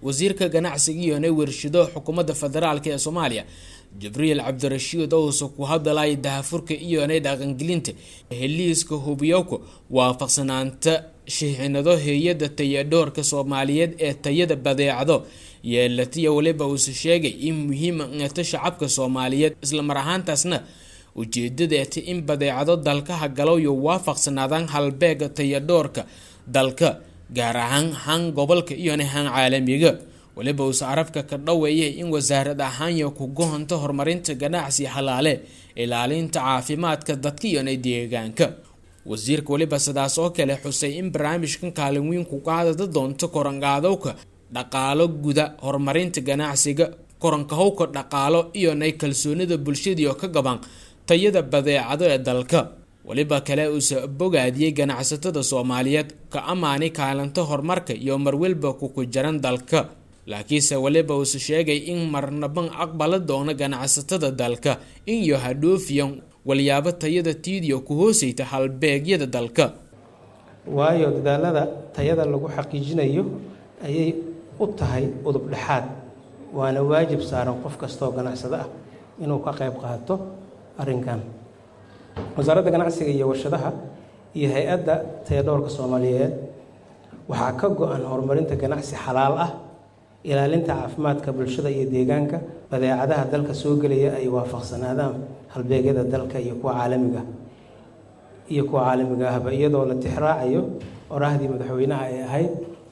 wasiirka ganacsiga iyona warshido xukuumadda federaalk ee soomaaliya jibriil cabdirashiid owse ku hadalay dahafurka iyona dhaqangelinta heliiska hubiyowka waafaqsanaanta shixinado hay-adda tayadhoorka soomaaliyeed ee tayada badeecado yeelatiya waliba uuse sheegay in muhiima eeta shacabka soomaaliyeed islamar ahaantaasna ujeedadeeta in badeecado dalkaha galoyo waafaqsanaadaan halbeega tayadhoorka dalka gaar ahaan han gobolka iyona han caalamiga waliba uuse carabka ka dhaweeyay in wasaarad ahaanya ku gohonto horumarinta ganacsi halaale ilaalinta caafimaadka dadka iyona deegaanka wasiirka waliba sidaas oo kale xusay in barnaamijkan kaalin weyn ku qaadada doonto koranqaadowka dhaqaalo guda horumarinta ganacsiga korankahowka dhaqaalo iyonay kalsoonida bulshadiio ka gaban tayada badeecado ee dalka waliba kale uuse bogaadiyey ganacsatada soomaaliyeed ka ammaanay kaalinta horumarka iyo marwalba kuku jaran dalka laakiinse waliba uuse sheegay in marnaban aqbala doono ganacsatada dalka in iyo hadhoofiyan walyaabo tayada tiidiyo ku hooseyta halbeegyada dalka waayo dadaalada tayada lagu xaqiijinayo ayay u tahay udub dhexaad waana waajib saaran qof kastaoo ganacsado ah inuu ka qayb qaato arrinkan wasaaradda ganacsiga iyo warshadaha iyo hay-adda tayadhoorka soomaaliyeed waxaa ka go-an horumarinta ganacsi xalaal ah ilaalinta caafimaadka bulshada iyo deegaanka badeecadaha dalka soo gelaya ay waafaqsanaadaan halbeegyada dalka iyo kuwa caalamiga iyo kuwa caalamiga ahba iyadoo la tixraacayo oraahdii madaxweynaha ay ahayd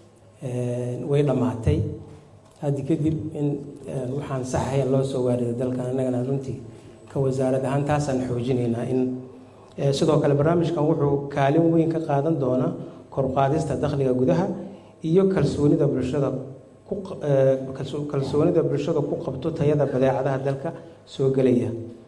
way dhammaatay haddi kadib in waxaan saxahayn loo soo waariday dalkan annagana runtii ka wasaarad ahaan taasaan xoojinaynaa in sidoo kale barnaamijkan wuxuu kaalin weyn ka qaadan doonaa korqaadista dakhliga gudaha iyo kalsoonida bulshada kalsoonida bulshada ku qabto tayada badeecadaha dalka soo gelaya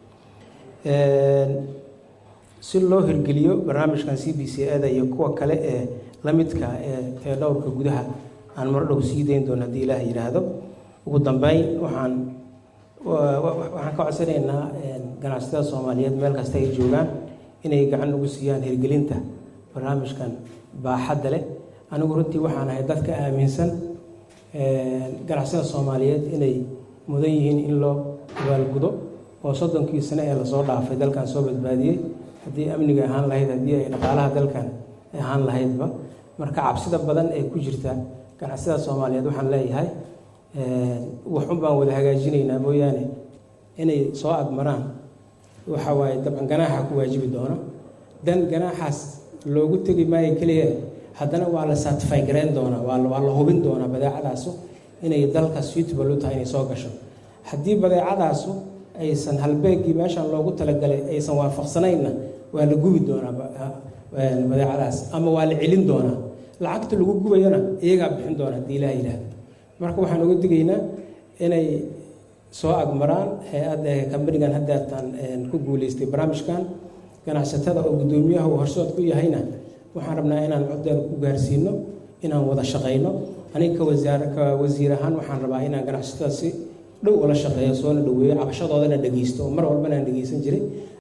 si loo hirgeliyo barnaamijkan c b c ada iyo kuwa kale ee la midka ee tayadhowrka gudaha aan mardhow sii dayn doono haddii ilaah yidhaahdo ugu dambeyn waxaan waxaan ka codsanaynaa ganacsatada soomaaliyeed meel kasta ay joogaan inay gacan ugu siiyaan hirgelinta barnaamijkan baaxadda leh anigu runtii waxaan ahay dadka aaminsan ganacsatada soomaaliyeed inay mudan yihiin in loo abaalgudo oo soddonkii sane ee lasoo dhaafay dalkan soo badbaadiyey haddii amniga ahaan lahayd haddii ay dhaqaalaha dalkan ahaan lahaydba marka cabsida badan ee ku jirta ganacsatada soomaaliyeed waxaan leeyahay waxun baan wada hagaajinaynaa mooyaane inay soo agmaraan waxa waaye dabcan ganaaxa ku waajibi doono dan ganaaxaas loogu tegi maayo keliya haddana waa la satify gareyn doonaa waa la hubin doonaa badeecadaasu inay dalka suitable u tahay inay soo gasho haddii badeecadaasu aysan halbeegii meeshan loogu talagalay aysan waafaqsanaynna waa la gubi doonaa badeecadaas ama waa la celin doonaa lacagta lagu gubayana iyagaa bixin doona haddii ilaah yidhaahdo marka waxaan uga digaynaa inay soo agmaraan hay-adda kambanigan haddeertaan ku guuleystay barnaamijkan ganacsatada oo guddoomiyaha uu horsood ku yahayna waxaan rabnaa inaan coddeena ku gaarsiino inaan wada shaqayno aniga ka wasaar ka wasiir ahaan waxaan rabaa inaan ganacsatada si dhow ula shaqeeyo soona dhaweeyo cabashadoodana dhegeysto oo mar walbana aan dhegeysan jiray